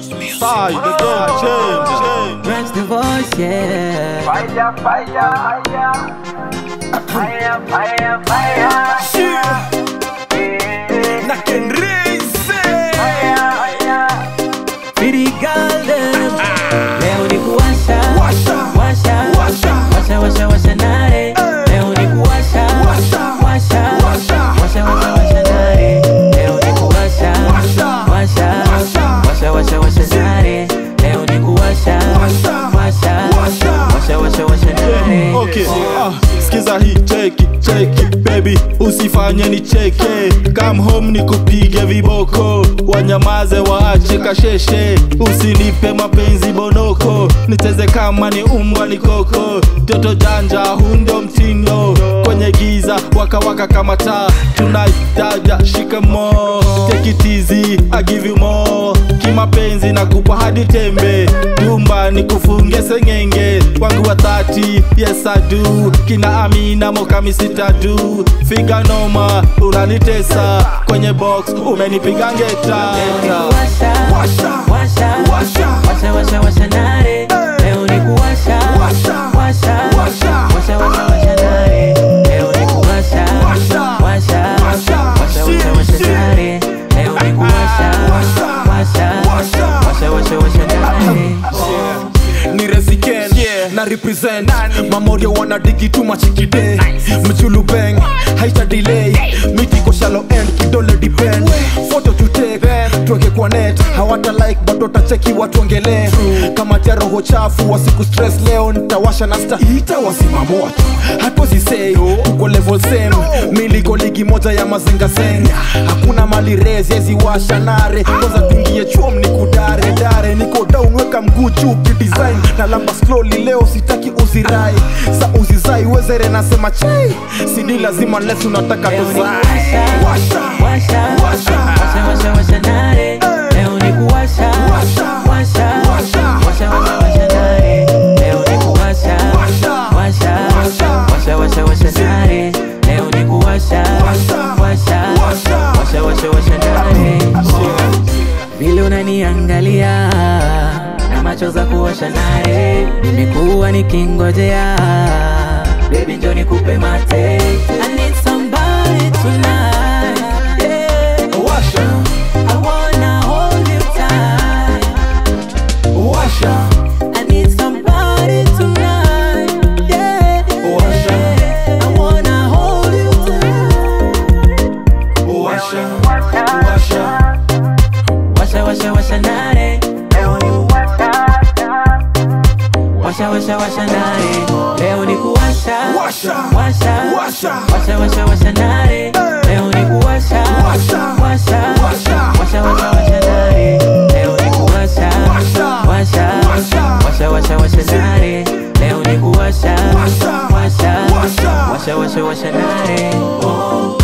Side, the game change, change. Branch the voice, yeah. Fire, fire, fire. Fire, fire, fire. Na Ken Raise. Fire, fire. Pretty girl, them. Leo ni kuwasha. Washa. Washa. Washa. Washa, washa, washa nare. Leo ni kuwasha. Washa. Washa. Washa. Washa, washa, washa nare. Leo ni kuwasha. Washa. Washa. Washa. Washa, washa, washa nare. Leo ni kuwasha. Washa. Washa. Washa. Washa, washa, washa nare. Okay, ah, sikiza hii cheki cheki baby, usifanye ni cheke. Come home nikupige viboko, wanyamaze waache kasheshe, usinipe mapenzi bonoko, nicheze kama ni umbwa ni koko, toto janja hundo mtindo, kwenye giza waka waka kama taa, tonight dada shika mo, take it easy, I give you more, kimapenzi nakupa hadi tembe, dumba nikufunge sengenge, wangu wa 30 yes I do, kina Amina mokami sitadu, figa noma unanitesa, kwenye box umenipiga ngeta. Washa, Washa. washa, Washa. washa, washa, washa nare. Leo ni kuwasha, Washa. washa, Washa. washa, washa, washa nare. Leo ni kuwasha, Washa. washa, Washa. washa, washa, washa Shit, nare. Leo ni kuwasha, Washa. washa, Washa. washa, washa, washa nare. ni resiken na represent mamoria wana digi tu machikide mchulu bang haita delay miti ko shallow end kidole depend photo to take tuweke kwa net hawata like bado tacheki watuongelee kama tia roho chafu wasiku stress leo nitawasha na sta ita wazima moto hatuwezi say tuko level same miliko ligi moja ya mazinga zen hakuna mali rezi yezi washa nare kwanza tuingie chuom ni kudare dare niko down weka mguu juu kidesign na lamba slowly leo sitaki uzirai sa uzizai wezere nasema chai sidi lazima les unataka Leo ni tuzai kuwasha, washa, washa, washa, washa nare. Leo ni kuwasha, washa, washa, washa, washa nare. Leo ni kuwasha, washa, washa, washa, washa nare. Leo ni kuwasha, washa, washa, washa, washa nare. Vile unaniangalia na macho za kuwasha nare, nimekuwa nikingojea Baby njoo nikupe mate I need somebody tonight yeah. Washa, I wanna hold you tight washa, I need somebody tonight yeah. Washa. I wanna hold you tight washa, washa. Washa washa washa nare Leo ni kuwasha. Washa washa washa nare Leo ni kuwasha Washa. Washa Washa. Washa washa washa nare Leo ni kuwasha Washa. Washa Washa. Washa washa washa nare Leo ni kuwasha Washa. Washa Washa. Washa washa washa nare Leo ni kuwasha Washa. Washa Washa. Washa washa washa nare Oh